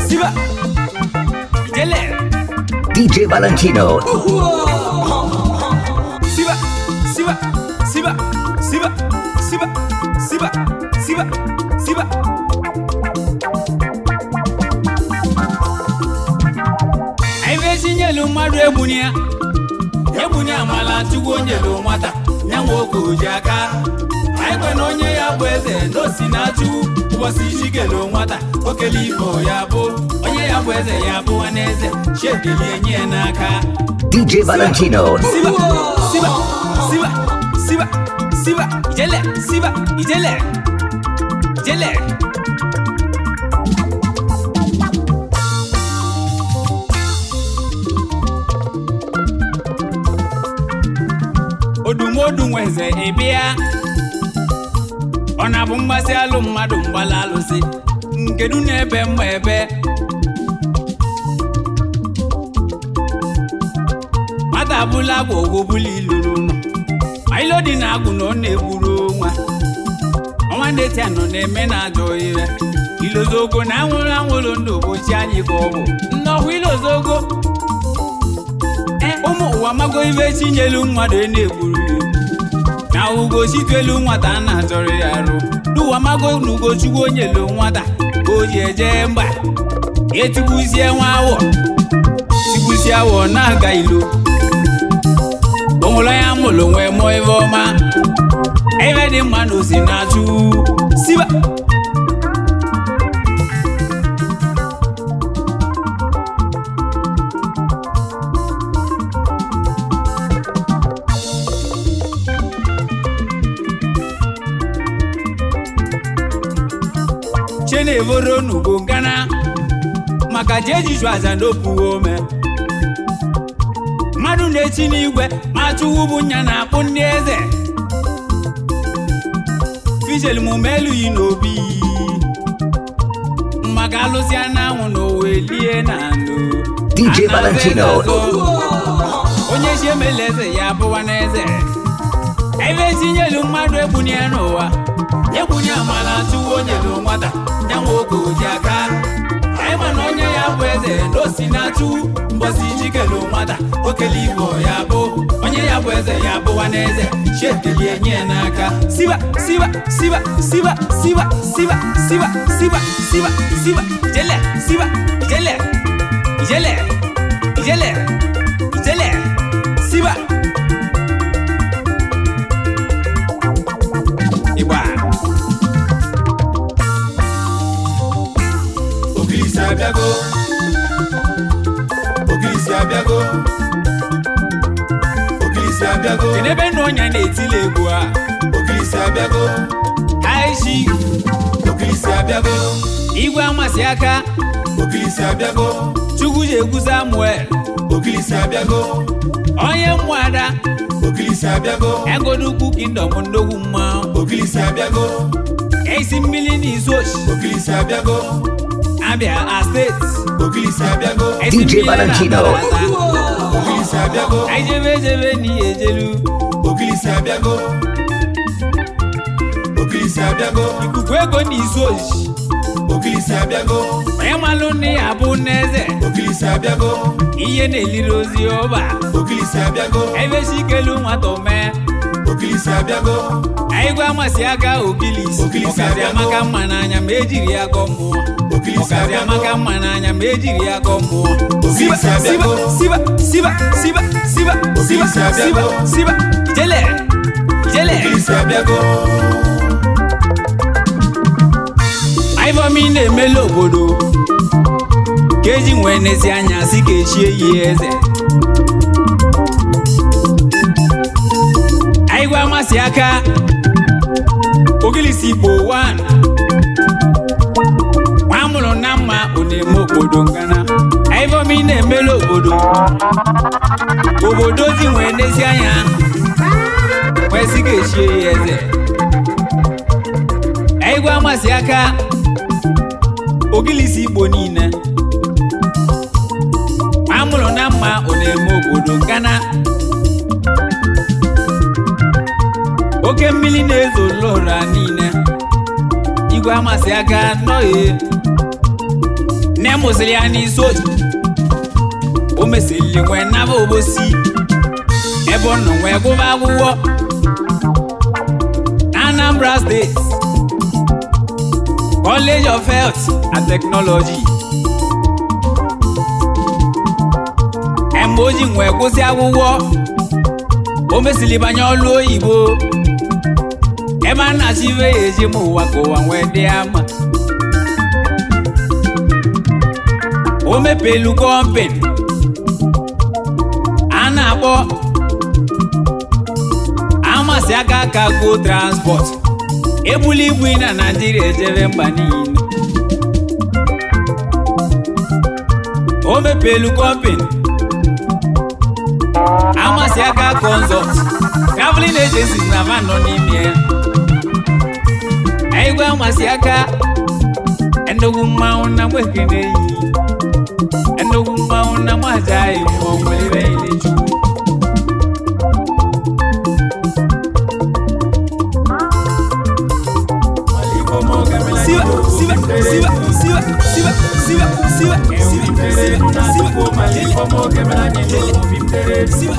siba ijele DJ Valentino. siba siba siba siba siba siba siba siba anyị bụ esi nyelu mmadụ egbuni ya egbuni amala chukwu nyelu nwata ya nwe oge oji aka anyị kwe na onye ya bụ eze na osi na-achụ ụbọchị isi kelu nwata okele igbo ya bụ onye ya bụ eze ya bụ nwanne eze chiekelie nye ya n'aka DJ Valentino. Siba, Siba, Siba, Siba, Siba, Ijele, Siba, Ijele, Ijele. Odumodu nweze ịbịa ọ na-abụ mgbasị alụ mmadụ mgbala alụsị nkedu na-ebe mma ebe nwata abụla agwa ogwo bụla ilu n'ụlọ ma ilo dị na agwụ na ọ na-egburu nwa ọnwa ndeti anọ na-eme na ajọ ire ilozogo na anwụrụ anwụrụ ndụ ụbọchị anyị ka ọ bụ nnọkwa ilozogo e ụmụ ụwa mago ibe chinyelu mmadụ ị na-egburu ya na ugo chituelu nwata a na-achọrọ ya arụ n'ụwa mago na ugochukwu onyelu nwata ka o ji eje mba etigbuzie nwa awọ tigbuzie awọ na-aga ilo onwere onye amụrụ nwee mụọ ife ọma ebe dị mma na osi na-achụ siba chenevoro n'ugo ngana maka ji ejiju aza n'opuwe ome mmadụ na-eti n'igwe ma chụwu bụ nya na-akpụ ndị eze fijel mume elughị n'obi maka alụsị anyanwụ na owe lie na ndụ DJ A na-aza Valentino. eze azọ. onye chi emela eze ya abụwa n'eze ebe etinyelu mmadụ egbuni ya n'ụwa egbuni amala chụwa onye lụ nwata ya nwe oge oji aka anyị ma na onye ya bụ eze na osi na-achụ mbọsi jikelu nwata okele igbo ya bụ onye ya bụ eze ya bụwa n'eze chiekelie nye ya n'aka siba siba siba siba siba siba siba siba siba siba jele siba jele ijele ijele ijele siba igba Ogilisi abịago Ogilisi abịago Ogilisi abịago kedu ebe nna onye na-etili egwu a Ogilisi abịago aishi Ogilisi abịago igwe amasị aka Ogilisi abịago chukwu ji egwu samuel Ogilisi abịago onye mmụada Ogilisi abịago egodukwu kingdom ndogwu mmanwụ Ogilisi abịago esi mmiri n'izochi Ogilisi abịago abịa a steeti Ogilisi abịago Esi DJ mmiri na Valentino. Atarata. Ogilisi abịago anyị jebe ejebe n'ihe ejelu Ogilisi abịago Ogilisi abịago ikuku ego n'izochi Ogilisi abịago onye malụ nne ya bụ n'eze Ogilisi abịago ihe na-eliri ozi ọba Ogilisi abịago ebe chikelu nwata omee Ogilisi abịago anyị gwa amasị aka ogilisi Ogilisi ọkarị abịago. amaka mma n'anya ma ejiri ya gọọ mmụọ Ogilisi ọkarị abịago amaka mma n'anya ma ejiri ya gọọ mmụọ Ogilisi siba abịago. siba siba siba siba siba Ogilisi siba abịago. siba ijele ijele Ogilisi abịago ivomi na-emela obodo ka eji nwee n'ezi anya si ka echie yi eze anyị gwa amasị aka ogilisi igbo 1 nwa amụrụ na mma ọ na-eme obodo ngana ivomi na-emela obodo obodo ji nwee n'ezi anya wee si ka echie ya eze anyị gwa amasị aka ogilisi igbo niile ma amụrụ na mma ọ na-eme obodo gana oke mmiri na-ezo lora niile igwe amasị aka nọghị nne m amụsịrị ya n'isi otu o mesịrị nwee naba obosi ebe ọ nọ nwee gụba akwụkwọ na Anambra State College of Health and Technology mgbe o ji nwee kwụsị akwụkwọ o mesịrị banye ọlụ oyibo ebe a na-achọ ibe ya eji ma ụwa ka ụwa nwee dị ama o mepelu kọmpin a na-akpọ amasị aka aka go transport ebuli ibu na naijiria ejebe mba niile o mepelu kọmpin amasị aka consult traveling agencies na van nọ n'ime ya igwe amasị aka nnukwu mmanwụ na mwekene yi nnukwu mmanwụ na mwaja yi ma ọ nwere ile chukwu siwa siwa siwa siwa siwa siwa siwa siwa siwa siwa siwa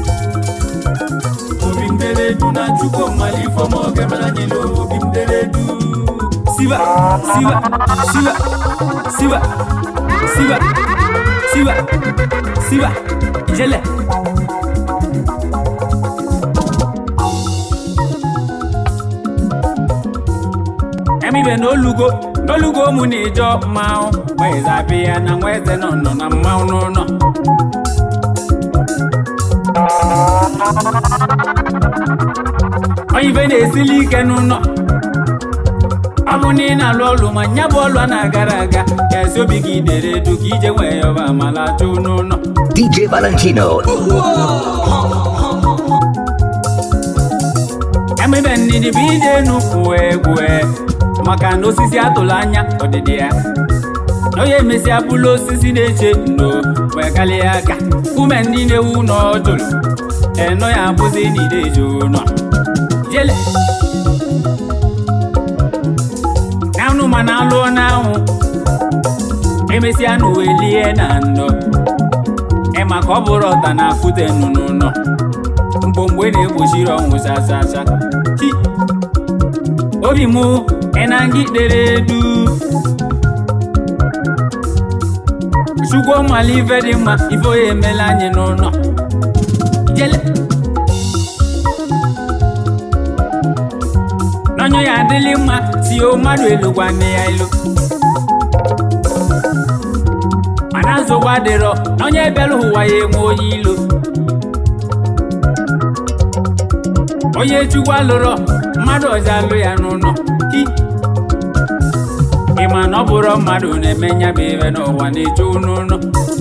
siwa siwa siwa siwa siwa siwa siwa ijele emibe n'olugo n'olugo ụmụ na-eje mmanwụ nweze abịa ya na nweze nọ nọ na mmanwụ n'ụlọ onye ibe na-esili ike n'ụlọ ọ bụ na ị na-alụ ọlụ ma nya bụ ọlụ a na-agara aga ka esi obi gị dere edu ka ije nwee ya ọba amala chụ n'ụlọ DJ Valentino. emebe ndidi bụ ije nnukwu egwu maka na osisi atụrụ anya ọdịdị ya na onye emesịa bụrụ osisi na-eche ndo wee kalịa aka ume ndị na-ewu n'ọjụrụ eno ya abụzi n'ideji ụlọ jele anụ ma na alụọ n'anwụ emesịa na welie na ndo ịma ka ọ bụrụ ọta na akụte nnụnụ nọ mgbomgbe na-egbochiri ọnwụ sasasa chi obi mụ ịnangidere du chukwu mala ife dị mma ife onye emela anyị n'ụlọ jele n'ọnyụ ya adịlị mma si o mmadụ elu gwa nne ya ilu mana nsogbu adịrọ n'onye bịara ụwa ya enwe onye ilo onye chukwu alụrọ mmadụ ọzọ alụ ya n'ụlọ hi ịma na ọ bụrụ mmadụ na-eme nya bụ ibe n'ụwa na-eju n'ụlọ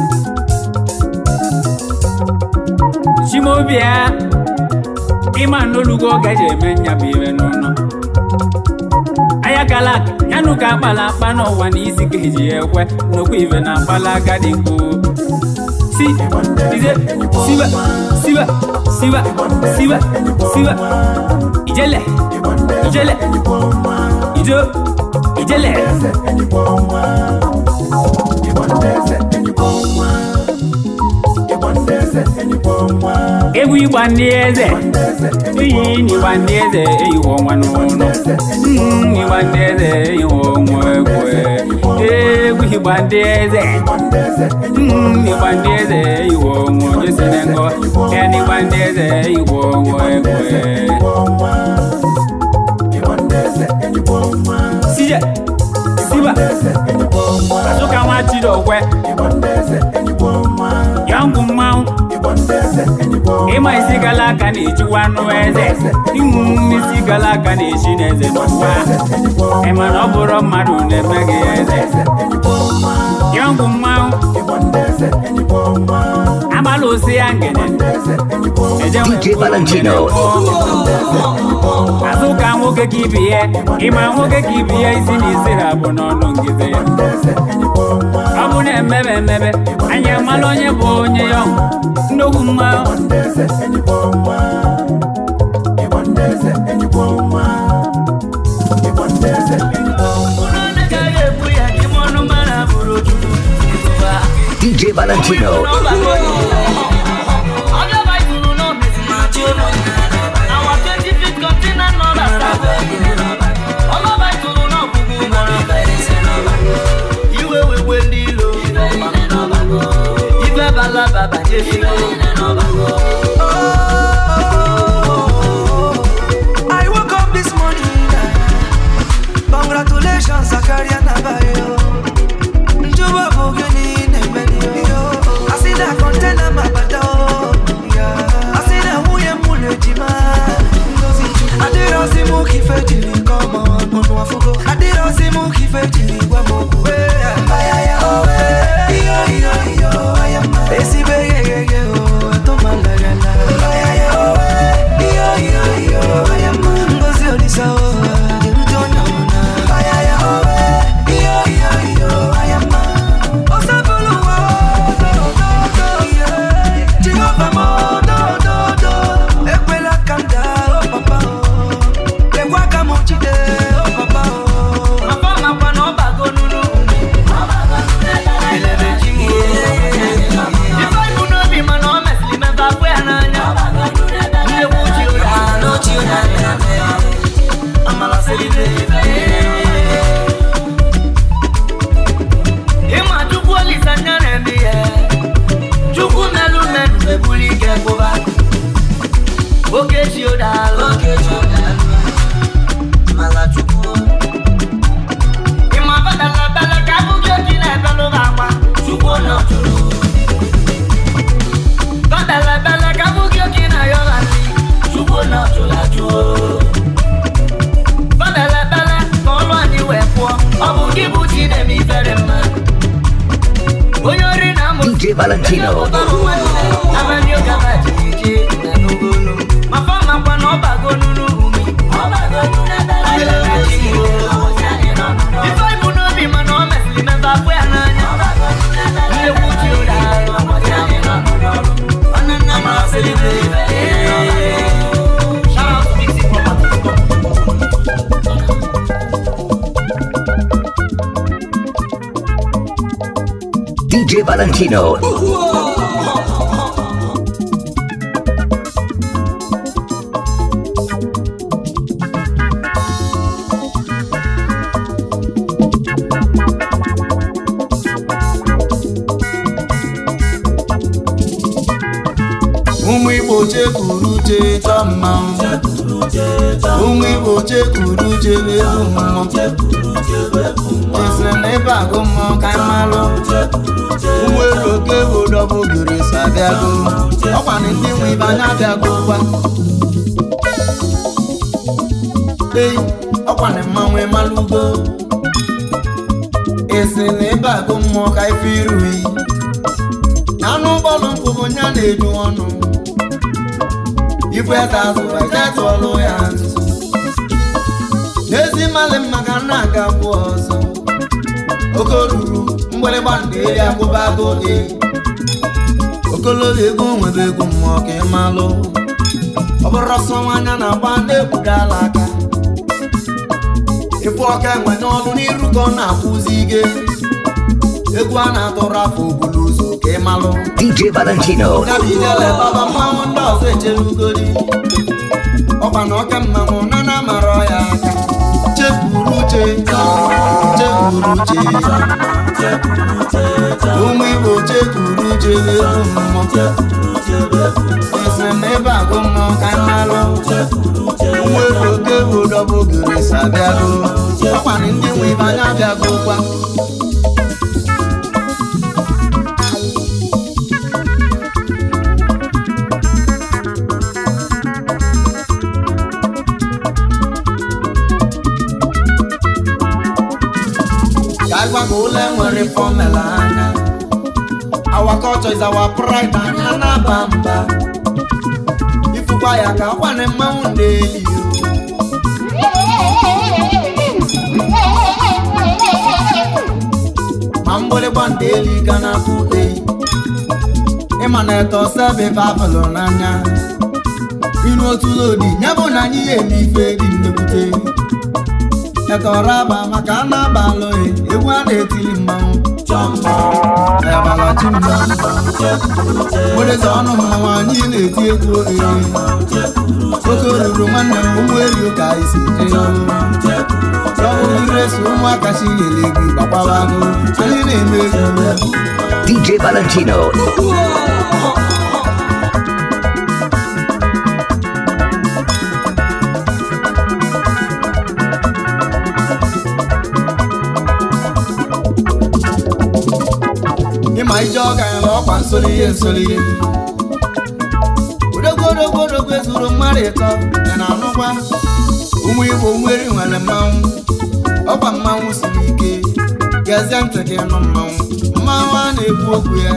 chimobia ịma na olugo gaji eme nya bụ ibe n'ụlọ ayakala yanụ ka akpala akpa n'ụwa na isi ka eji ekwe nnukwu ibe na akpala agadi nkwu si ize siwa siwa siwa siwa siwa ijele ijele ijo ijele egwu ịgba ndị eze iyi n'ịgba ndị eze eyiwo ọnwa n'ụlọ Mm, ịgba ndị eze eyiwo ọnwa egwu egwu ịgba ndị eze Mm, ịgba ndị eze eyiwo ọnwa onye si na ngọ ya na ịgba ndị eze eyiwo ọnwa egwu sije siba azụka nwa chidokwe yọngụ mmanwụ ịma isi gala aka na-echiwa anụ eze ịṅụ isi gala aka na-echi n'eze n'ụwa ịma na ọ bụrụ mmadụ na-eme gị eze yọngụ mmanwụ agbala osi ya ngene DJ Valentino. azụka nwoke ka ibi ya ịma nwoke ka ibi ya isi na isi ha bụ n'ọnụ ngide ya ọ bụ na-emebe emebe anyị amala onye bụ onye ya nnukwu mmanwụ DJ Valentino. iwe wekwe ndị ilo ife balaba banyefigo I woke up this morning. Congratulations, Zakaria Nabayo. Njuba Bogini Nemenio. I see that container Mabado. I see that Wuya Mulejima. I did all see Muki Fejili, come on, Monuafugo. I did all see Muki Fejili, Wamoku. Ayaya, oh, eh. Iyo, iyo, iyo, ayama. Esibe, ye, ye, ye, oh, atomalagala. Ayaya, oh, eh. Iyo, iyo, iyo, ayama. Ngozi Olisa, oh, Gerudo Nyamuna. Ayaya, oh, eh. Iyo, iyo, iyo, ayama. Osabuluwa, oh, do, do, do, yeah. Jehovah, mo, do, do, do. Ekwela kanda, oh, papa, oh. Lekwaka mo chide, oh, papa, oh. mafamakwa na ọbago nunu ife ibu n'obi mana ọ mesịrị mefe afọ ya n'anya nnekwu chi ụda n'ochi ụda amala selibe ịma chukwu olisa nya na-eme ihe chukwu melu melu ebuli ike kwụba oke chi ụda oke chi ụda amala chukwu Ìmọ̀ bẹ́lẹ̀ bẹ́lẹ̀ kábùkì òjì náà bẹ́ ló bá pa. Ṣùkú ọ̀nà jùlọ. Bẹ́lẹ̀ bẹ́lẹ̀ kábùkì òjì náà yọ bá sí. Ṣùkú ọ̀nà jùlọ jù ó. Bẹ́lẹ̀ bẹ́lẹ̀ kọ́ ló ní wẹ̀ fọ́. Ọ̀bùn kíbu ti dẹ̀ mí fẹ́rẹ̀ mọ́. Onye orí náà mú. DJ Valentino. Abẹ́ni ó gaba jìjì ìdánugolo. Màfá máa pa náà bàgó nínú mi. Bẹ́lẹ̀ jì ó. Ife ibu n'obi mana ọ mesịrị mefe afọ ya n'anya Nnekwu ji ụda Amara selibe Shout out to Dixie Property. DJ Valentino. ụmụ igbo chekwuru cheta mmanwụ ụmụ igbo chekwuru chebe mmụọ esiri na ebe agụ mmụọ ka anyị malụ ụmụ elu oke bodọbụ gere si abịago ọkwana ndị nwe ibe anya abịago gwa ei ọkwana mmanwụ ịmalụgo esi na ebe agụ mmụọ ka ife iruyi anụ bọọlụ mkpụrụ nya na-eju ọnụ ikwe eze azụ ejetụọlụ ya ntụ n'ezi mmalị mma ka nna aga kwụ ọzọ oke ruru mgbịrịgba ndị eri akwụbago e okologo ego nwere ego mmụọ ka ị malụ ọ bụrụ ọsọ nwanya na-agba na-egbudala aka ịfụ ọka enwe n'ọnụ n'iru ka ọ na-akwụzi ige egwu a na-atụrụ afọ obulu ụzọ ka ị malụ DJ Valentino. Gabidele baba mmanwụ ndị ọzọ echelugodi ọkwa na ọka mmanwụ na na amara ya aka chepuru uche chepuru uche ụmụ igbo chepuru uche elu mmụọ esi na ebe agụ mmụọ ka anyị malụ ụmụ ego oke bodọbụ gere si abịago ọkwa na ndị nwe ibe anya abịago kwa ka anyị gwa ka ụlọ nwere fọmela anya our culture is our pride anya na-aba mba ifukwa ya ka akwana mmanwụ na-eli ma mgbịrịgba ndị eli ga na-akụ eyi ịma na eto sebe babụlụ n'anya inu otu lodi ya bụ na anyị ya eme ife dị nnekwute ekọrọ aba maka a na-abalụ egwu a na-etili mmanwụ ebalaja chi mma wereze ọnụ mmanwụ anyị na-eti egwu eri oke oruru nwanne m ụmụ eri ka anyị si jee ọbụrụresi ụmụaka chi nyere egwu gbakwabago anyị na-eme egwu DJ Valentino. ịma ije ọga ya na ọkwa nsoli ihe nsoli ihe odogwu odogwu odogwu ezuru mmadụ ịtọ ya na anụkwa ụmụ igbo nwere nwere mmanwụ ọkwa mmanwụ siri ike gezie ntị gị nụ mmanwụ mmanwụ a na-ekwu okwu ya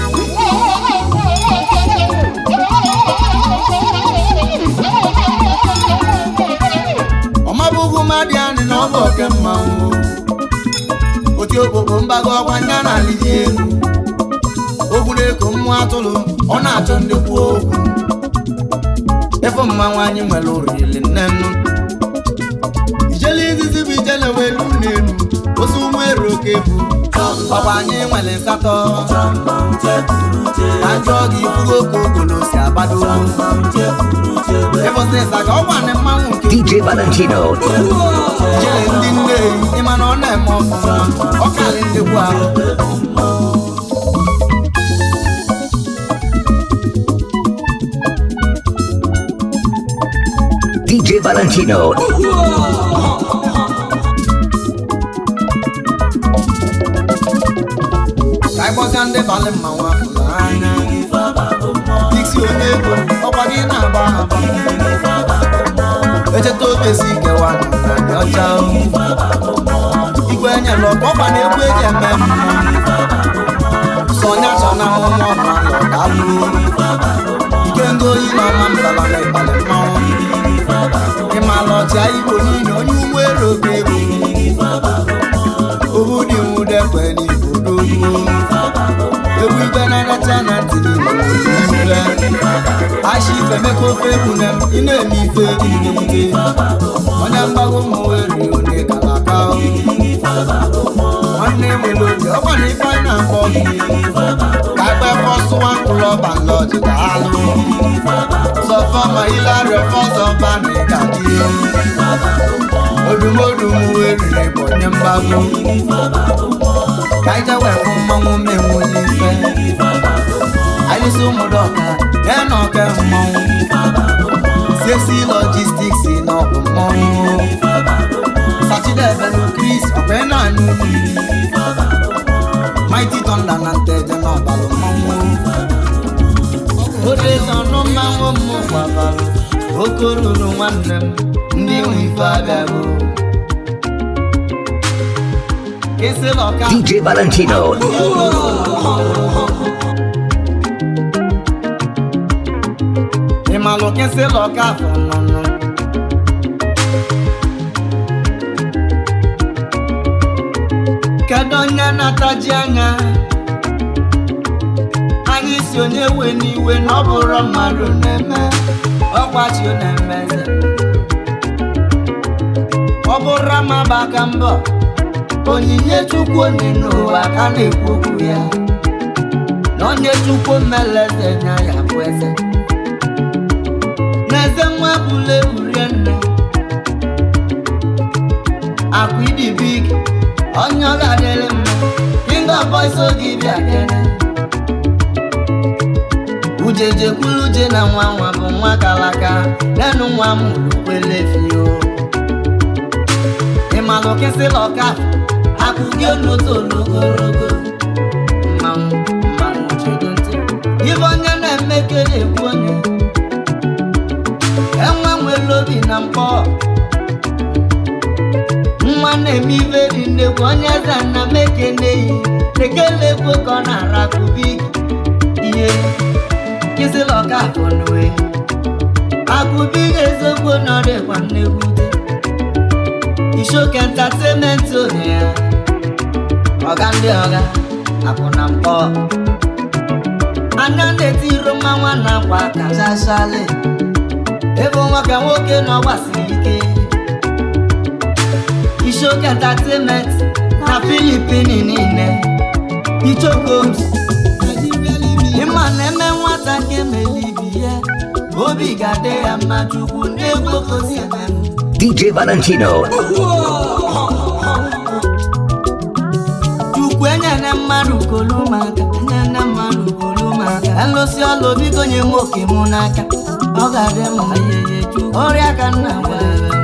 ọmabụgwu mmadụ anyị na ọ bụ oke mmanwụ oti okpokpo mbago ọkwa nya na alịdị elu ogwu na-eko mmụọ atụrụ ọ na-achọ ndị kwuo okwu efe mmanwụ anyị nwere oriri nne nnu ijele izizi bụ ijele welu n'elu osi ụmụ eru oke bụ ọkwa anyị nwere nsatọ ka njọ gị ifugo ka ogolo si agbado ịbụsị ịsa ka ọkwa ndị mmanwụ nke DJ Valentino. ijele ndị nne ịma na ọ na-eme ọfụma ọ karị ndị kwu ahụ DJ Valentino. ka anyị gbọzia ndị balị mmanwụ afụla anya diksi onye ego ọkwa gị na-agba agba echeta obe si kewa na ọcha igwe enyela ọkwa ọkwa na egwu eji eme mmụọ sonya chọna ụmụ ọmalụ dalụ ike ngo oyi na ọma mbala na ịbalị mmanwụ ịmala ọchịa igbo niile onye ugbo ero oge egwu obu dị nwudekwe n'igbo dogbuo egwu igwe na-anacha na ntị niile ashi ife meka ofe egwu na m ị na-eme ife dị n'ute onye mgbago ụmụ weri onye kalaka nwanne nwere obi ọkwa na ife anyị na-akpọ gị ka ekpe fọsụwa mkpụrụ ọba nlọji ka alụ sọfọ ma ilarịọ fọzọ ba na ịga dị odumodu m weriri bụ onye mgbago ka anyị jewe fụ mmanwụ menwu n'ife anyị si ụmụdọka ya na ọka mmanwụ siesi logistics na ọbụ mmanwụ sachidebelu kris ọkwa na anụ mmiri mighty thunder na nteje na ọbalụ mmanwụ odezi ọnụ mmanwụ mmụ gbabalụ oke ruru nwanne m ndị nwe ife abịago kesịla ọka DJ Valentino. ịmalụ kesịla ọka afọ nnụnụ kedu onye na-ataji anya anyị si onye we n'iwe na ọ bụrụ mmadụ na-eme ọgbachi na-eme eze ọ bụrụ amaba aka mbọ onyinye chukwu onye n'ụwa ka na-ekwu okwu ya na onye chukwu mmeleze nya ya bụ eze n'eze nwa bụla eburie nne akụ ịdị big onye ọ ga-adịrị mma king of boys oge bịa kene ujeje kwuru uje na nwa nwa bụ nwa kalaka nenu nwa m kwelefio ịmalụ kesịla ọka akụ gị onoto ogologo mmanwụ mmanwụ chedo ntị ibe onye na-eme ka na-ekwu onye enwe nwere obi na mkpọ nwa na-eme ibe dị nnekwu onye eze nna m ekeneyi ekele ekwo ka ọ na-arakụbi ihe kịsịla ọka akụnwe akụbi eziokwu na ọ dịkwa nnegwute ishoke entertainment onye ya ọga ndị ọga akwụ na mkpọ anya na-etiro mmanwa na akwa aka chachali ebe nwoke nwoke na ọgbasiri ike ishoke entertainment na filipini niile ichokoms ịma na eme nwata nke melibi ya obi ga-adị ya mma chukwu na-egwu okosi eme m DJ Valentino. chukwu enyere mmadụ kolumaka enyere mmadụ kolumaka elụsi ọlụ biko nye m oke mụ n'aka ọ ga-adị m ayeye chukwu ọrịa ka nna gwara m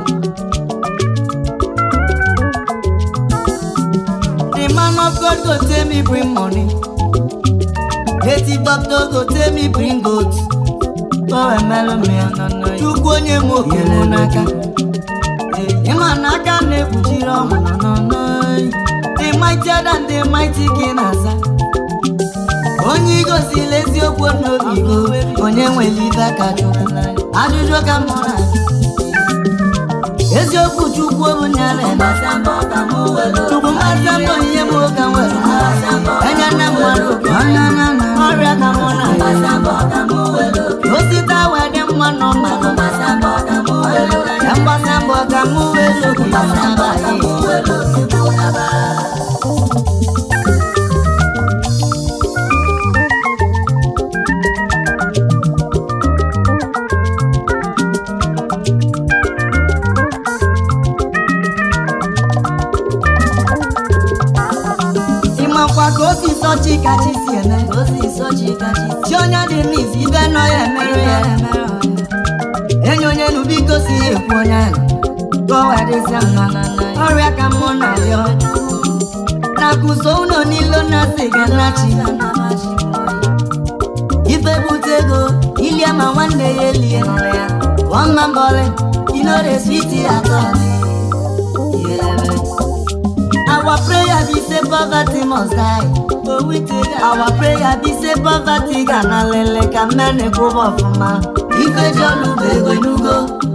The man of God go tell me bring money. Native doctor go tell me bring goat. Go emelu me anana. Chukwu onye m oke mụ n'aka. Ịma n'aka na-ekpuchiri ọnwụ n'ọnụ. The mightier than the mighty king aza. Onye igosila eziokwu n'obi go, onye nwere ibe ka Chukwu. Ajụjụ ka mụ na-ajụ. eziokwu chukwu bụ nyere chukwu mmasị mbụ ihe m ka m were enye nne mmadụ ọrịa ka mụ na osite wee dị mma nọ mmadụ ya mgbasa mbọ ka mụ wee lokwu ịmakwa ka osi sọchi kachi si eme chi onye dị n'isi ibe nọ ya emere ya enye onye nu biko si ya ekwu onye ahụ ka o wee dịsịa mma ọrịa ka mụ na rịọ na kuso ụlọ n'ilo na siga nachi ife bute ego ilie ma nwanne ya elie one man bọlị inore switi atọ Our prayer be say poverty must die. Our prayer be say poverty ga na lele ka mmene kwụba ọfụma. Ife ji ọlụ bụ ego enugo.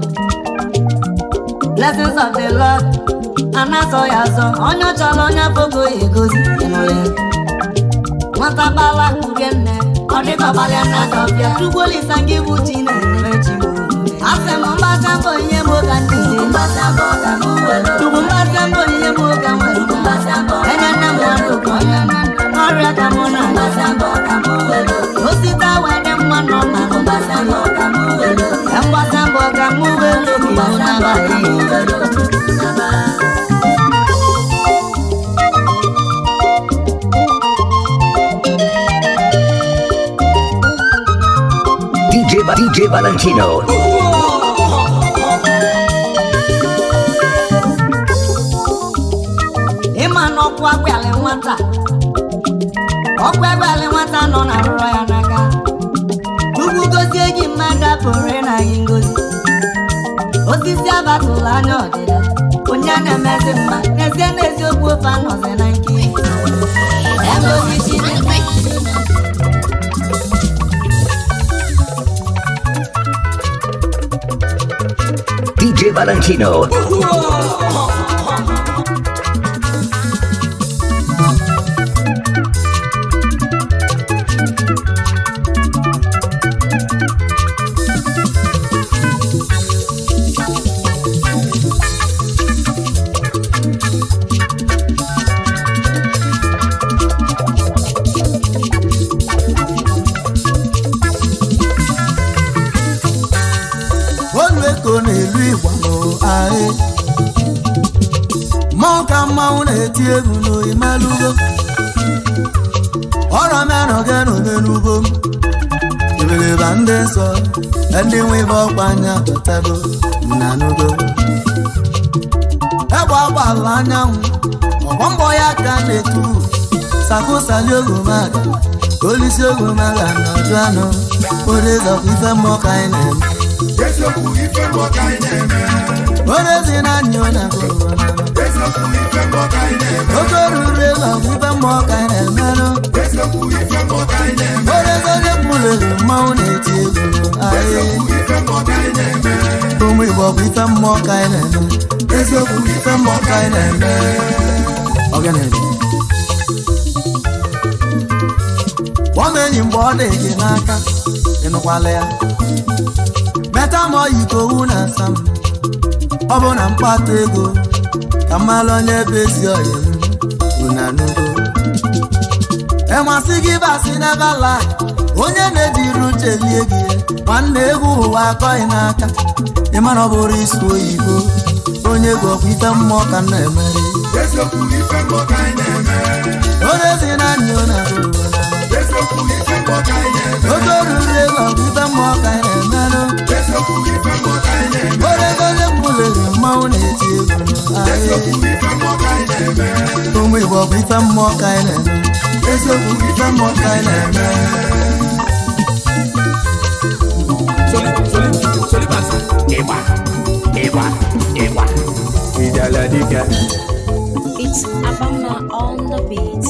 Blessings of the Lord. Anasọ ya azọ, onye ọ chọrọ onye fogo ya egozi ịnụ ya. Nwata gbala kurie nne, ọ dịka ọgbalịa nna dọbịa. Chukwu olisa gị bụ chi na-eme chi m. Asị m mgbasa mbọ ihe m ka ndị dị. Chukwu mgbasa mbọ ihe m ka nwere. Enye nne m ọrụ ka onye ọrịa ka mụ na osite wee dị mma nọ na mgbasa mbọ ka mụ welu ka iwu n'abalị DJ, Va- DJ Valentino. ịma na ọkụ agbalị nwata ọkụ agbalị nwata nọ na rụrọ ya n'aka chukwu gozie gị mmadụ apụrụ ịna gị ngozi osisi abatụla anya ọdịda onye na-emezi mma n'ezie n'eziokwu ofe anọzi na nke ebe osisi na-eme DJ Valentino. olu eko na-elu igbo ahị mmụọ ka mmanwụ na-eti egwu n'oyimelugo ọrọ menọge n'omenugo m ebeleba ndị nsọ ndị nwe ibe ọkwa anya batago na nugo egbe agbala anyanwụ ọgbọ mbọ ya ka na-etu sakụsali ogomaga olisi ogomaga nọdụ anụ odezọkwa ife mmụọ ka anyị na-eme eziokwu ife mbọ ka anyị na-eme Onye na anyị ọ na-agụrụ eziokwu ife mbọ ka anyị na-eme oke oruru ego bụ ife mmụọ ka anyị na-emerụ eziokwu ife mbọ ka anyị na-eme onye onye mụlere mmanwụ na-eti egwu ahịa eziokwu ife mbọ ka anyị na-eme ụmụ igbo bụ ife mmụọ ka anyị na-eme eziokwu bụ ife mmụọ ka anyị na-eme ọganebe kpọọ m enyi mgbe ọ dị gị n'aka ịnụkwala ya meta ma ọ yi ka owu na asa m ọ bụ na mkpata ego ka mmalụ onye bụ ezi ọyị m unanugo enwasị gị basị n'ebala onye na-ejiri uche lie gị nwanne egwu ụwa akọghị n'aka ịmana ọ bụrụ isi oyibo onye egwu ọkwa ife mmụọ ka m na-emeri eziokwu ife mbọ ka anyị na-eme onye si na anyị ọ na-agụ ụwa na eziokwu ife mbọ ka anyị na-eme oge oruru ego ọkwa ife mmụọ ka anyị na-emerụ eziokwu ife mbọ ka anyị na-eme onye gozie mgbulere mmanwụ na-eti egwu eziokwu ife mbọ ka anyị na-eme ụmụ igbo ọkwa ife mmụọ ka anyị na-eme eziokwu ife mmụọ ka anyị na-eme Soli, soli, soli basa. Ịgba, ịgba, ịgba. Ijele dike. It's Abama on the beat.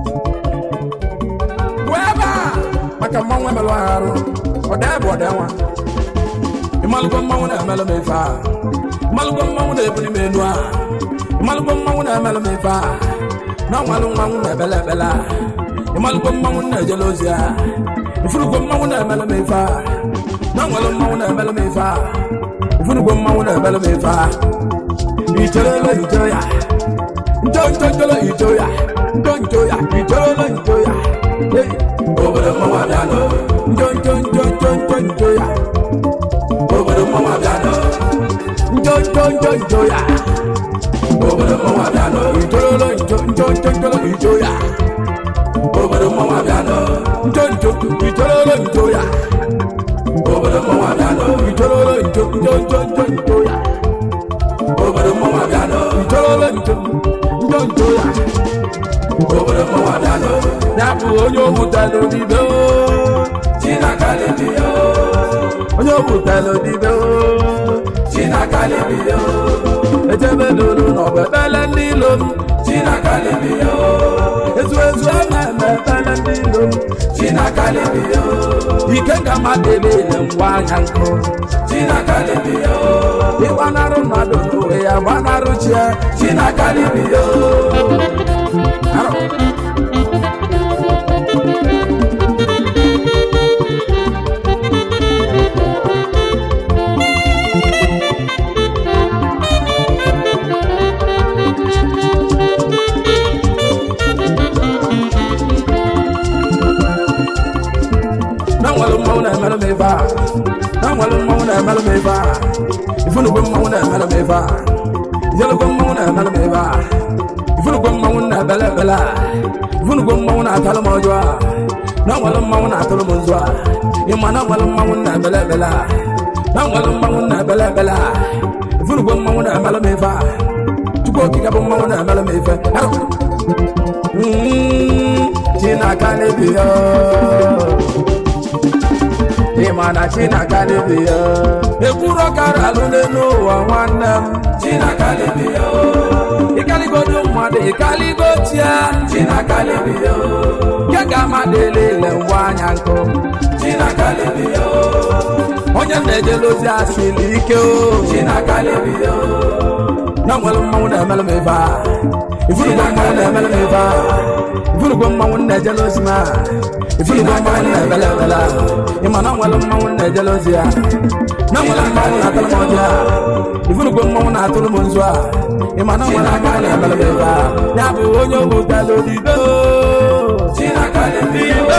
Weba! Maka mmanwụ emelụ arụ. Ọda bụ ọda nwa. Ịmalụgo mmanwụ na-emelụ m ife a. Ịmalụgo mmanwụ na-ebuli m enu a. Ịmalụgo mmanwụ na-emelụ m ife a. Na ọnwalụ mmanwụ na-ebele ebele a. Ịmalụgo mmanwụ na-ejele ozi a. Ifurugo mmanwụ na-emelụ m ife a. Na ọnwalụ mmanwụ na-emelụ m ife a. Ifurugo mmanwụ na-emelụ m ife a. Icherele iche ya. Njo njo njolo iche ya. Njo njo ya. Icherele iche ya. Hey, obodo mmanwụ abịa nọ. Njo njo njo njo njo njo ya. Obodo mmanwụ abịa nọ. Njo njo njo njo ya. Obodo mmanwụ abịa nọ. Icherele njo njo njo njolo iche ya. Obodo mmanwụ abịa nọ. Njo njo icherele njo ya. Obodo mmanwụ abịa nọ. Icherele njo njo njo njo njo ya. Obodo mmanwụ abịa nọ. Icherele njo njo njo ya. Obodo mmanwụ abịa nọ. Ya bụ onye owutalụ dibe o. Chinaka lebi o. Onye owutalụ dibe o. Chinaka lebi o. Echebe lụrụ n'ọgba ekpele ndị ilo m. Chinaka lebi o. Ezu ezu eme eme ekpele ndị ilo m. Chinaka lebi o. Ike ka mmadụ niile ngwa anya nkụ. Chinaka lebi o. Ịgbanarị mmadụ n'onwe ya gbanarị chi ya. Chinaka lebi o. Arọ. na nwere mmanwụ na-emelụ m ebe a na nwere mmanwụ na-emelụ m ebe a ifunugwe mmanwụ na-emelụ m ebe a ijelugwe mmanwụ na-emelụ m ebe a ifunugwe mmanwụ na-ebele ebele a ifunugwe mmanwụ na-atalụ m ọjọọ a na nwere mmanwụ na-atụrụ m nzu a ịma na nwere mmanwụ na-ebele ebele a na nwere mmanwụ na-ebele ebele a ifunugwe mmanwụ na-emelụ m ebe a chukwu okike bụ mmanwụ na-emelụ m ebe Mm, chinaka n'ebi ya ịma na chinaka lebi ya ekwuru ọkara alụ n'elu ụwa nwanne m chinaka lebi ya ịkaligodo mmadụ ịkaligo tia chinaka lebi ya nke ga amadụ elele ngwa anya nkụ chinaka lebi ya onye na-ejele ozi asịlị ike o chinaka lebi ya na nwere mmanwụ na-emelụ m ebe a ifurugbo mmanwụ na-emelụ m ebe a ifurugbo mmanwụ na-ejele ozi m a ifurugbo mmanwụ na-ebele ebele a ịma na nwere mmanwụ na-ejele ozi ya na nwere mmanwụ na-atụrụ m ọjị a ifurugbo mmanwụ na-atụrụ m nzu a ịma na nwere mmanwụ na-emelụ m ebe a ya bụ onye obutalụ dibe dibe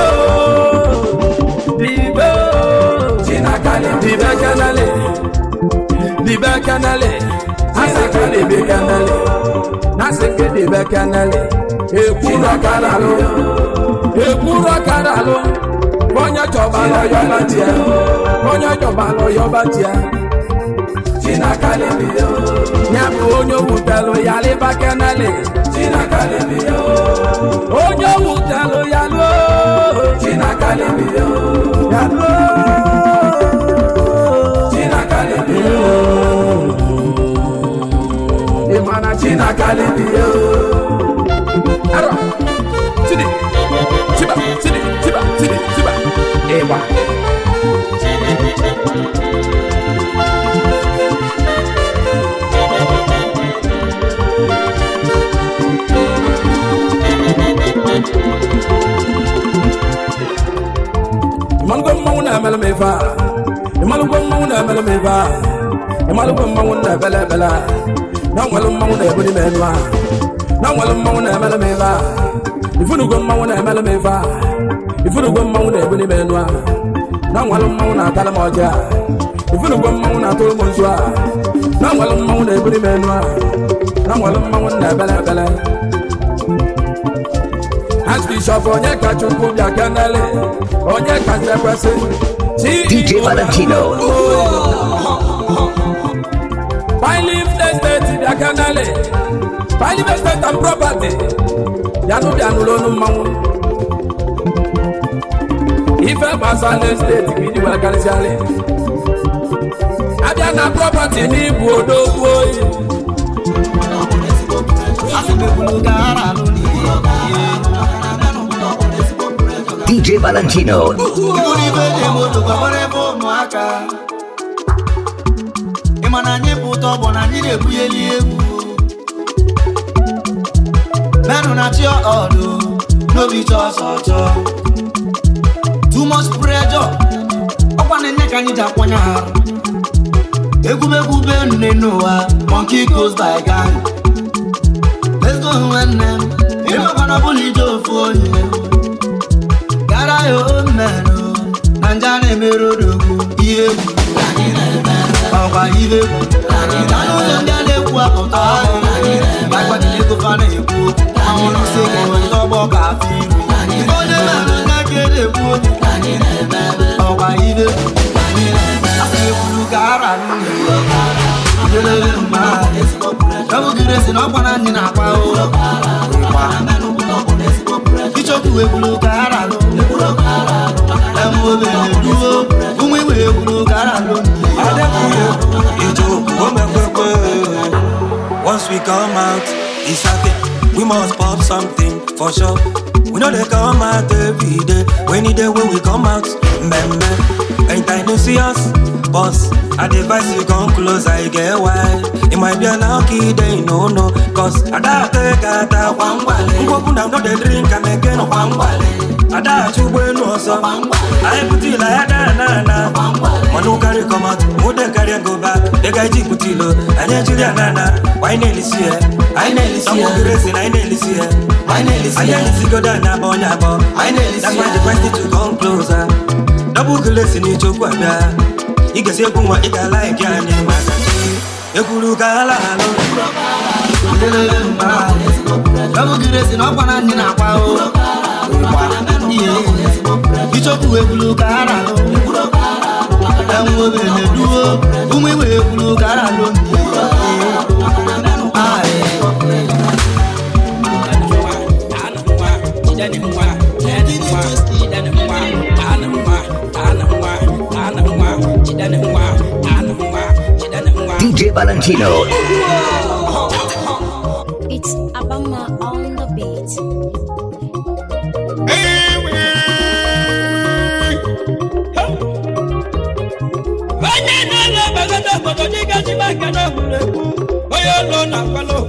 dibe dibe kanale dibe kanale aseke dibe kanale naseke dibe kanale ekwuru ọkara alụ ekwuru ọkara alụ onye chọba lọyọba tie onye chọba lọyọba tie chinaka lebido ya bụ onye wutelụ ya lịba kanale chinaka lebido onye wutelụ ya lụọ chinaka lebido ya lụọ chinaka lebido ịmana chinaka lebido arọ tidi tiba tidi tiba tidi tiba ịgba ịmalụgo mmanwụ na-emelụ m ife a ịmalụgo mmanwụ na-emelụ m ife a ịmalụgo mmanwụ na-ebele ebele a na nwere mmanwụ na-ebuli m elu a na nwere mmanwụ na-emelụ m ife a ifunugo mmanwụ na-emelụ m ife a ifunugo mmanwụ na-ebuli m enu a na nwalụ mmanwụ na-atalụ m ọjị a ifunugo mmanwụ na-atụrụ m nzu a na nwalụ mmanwụ na-ebuli m enu a na nwalụ mmanwụ na-ebele ebele Archbishop onye ka chukwu bịa kenele onye kacha ekwesị DJ Valentino. Pilif estate bịa kenele Pilif estate and property bịanụ bịanụ n'onu mmanwụ ife gbasara estate ka iji wee karịsịalị abịa na property n'ibu odogwu oyi asịmekwulu ka ara alụ n'ihe DJ Valentino. Iburu ibe dị moto gbagbara ebe ụmụaka ịma na anyị bụ ụtọ bụ na anyị na-ebugheli egwu menụ na chi ọdụ n'obi chọ ọsọ chọ too much pressure ọkwa na nne ka anyị ji akwanye arụ egwumegwu be nne n'ụwa monkey goes by gang let's go nwanne m ịmakwana bụla ije ofu onye gara ya omerụ na nje a na-emerụ odogwu ihe egwu ọkwa ihe egwu na n'ụzọ ndị a na-ekwu apụta gbajiri ego fa na-ekwu anwụrụ ise ka onye ọgbọ ka afọ iru onye merụ na ka na-ekwu ọkwa ihe egwu asị ekwuru ka ara n'ụlọ Idelele mma Dabụgiri esi na ọkwa na anyị na-akwa o Ichokwu ekwuru ka ara lụ Emu obere duo Ụmụ iwe ekwuru ka ara lụ Once we come out, it's happy. We must pop something for sure. We know they come out every day. When it day when we come out, remember. Anytime you see us, boss, I advise you come close, I get wild. It might be a lucky day, no, no. Cause I don't take a ta one wale. Go down, no, they drink and again one wale. I don't you when no so. I put it like that, na na. Manu carry come out, who they carry and go back. The guy G put it low, and then Julia Nana. Why nearly see it? I nearly see it. Some racing, I nearly see it. I nearly see it. I nearly see go down, na bonya bo. I nearly see it. That's why the question to come closer. Double glass in each okwa da. Ị ga-esi egwu nwa ị ga like ya anyị maka chi. Ekwuru ka ala alụ. Idelele mma Dabụgiri esi na ọkwa na anyị na-akwa o Ihe Ichokwu ekwuru ka ara lụ Emu obere duo Ụmụ iwe ekwuru ka ara lụ Ah, eh. DJ Valentino. It's Abama on the beat. onye na-ele bagada obodo dịga ji maka na egwuregwu onye ụlọ na akwalo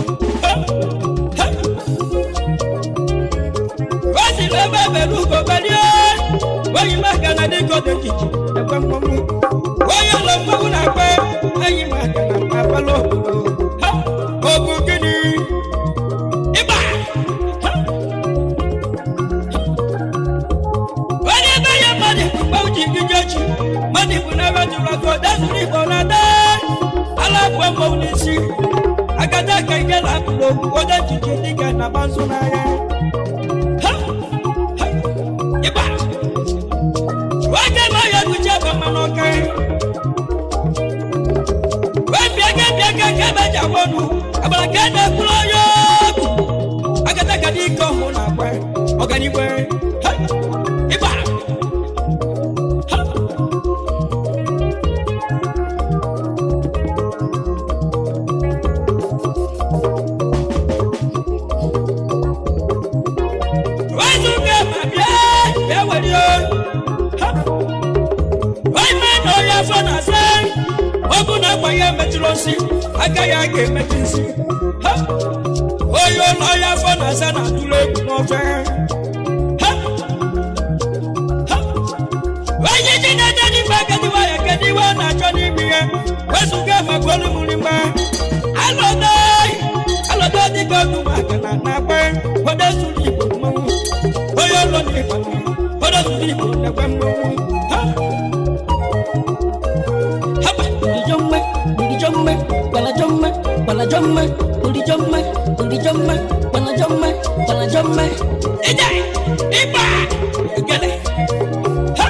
o siri ebe ebere ugo berie onye maka na dịka odejiji ekwe mmọnwụ onye ụlọ mmọnwụ na-akpe enyi maka na akwalo obodo Ha! ọ bụ gịnị ịgba Ha! onye ebe ya mmadụ mgbe uji gị jechi mmadụ bụ n'ebe jụrụ ọkụ dezuru igbo na de ala bụ mmọnwụ n'isi agada ka ike na akụrụ okwu onye jiji dịka na bazụ n'anya Ha! Ha! ịgba oge ma ya guji ebe mmanụ ọka wee bịa ga bịa ga ka ebe ji agwa ọnụ agbara ka a na-ekwuru onye okwu agada ka dị ike ọhụụ na-agwa ọganigwe Ha! ịgba Ha! Wezuga ma bịa bịa were ya. Ha! Onye na onye afọ na-asa ọ bụ na agba ya metụrụ osi aka ya ga-emetụ isi Ha! onye ụlọ ya afọ na-asa na-atụrụ egwu n'ofe Ha! Ha! onye ji na-ede n'ime agadiwa ya kedu iwe ọ na-achọ n'ime ya wezuga ma gwolu mụrịma alọdọ alọdọ dịka ọdụ maka na na-agba kwado zuru igbo mmanwụ n'ịgba odo zuru igbo na-ekwe mmọnwụ ha hapa ndijomme ndijomme balajomme balajomme ndijomme ndijomme balajomme balajomme ije ịgba gele ha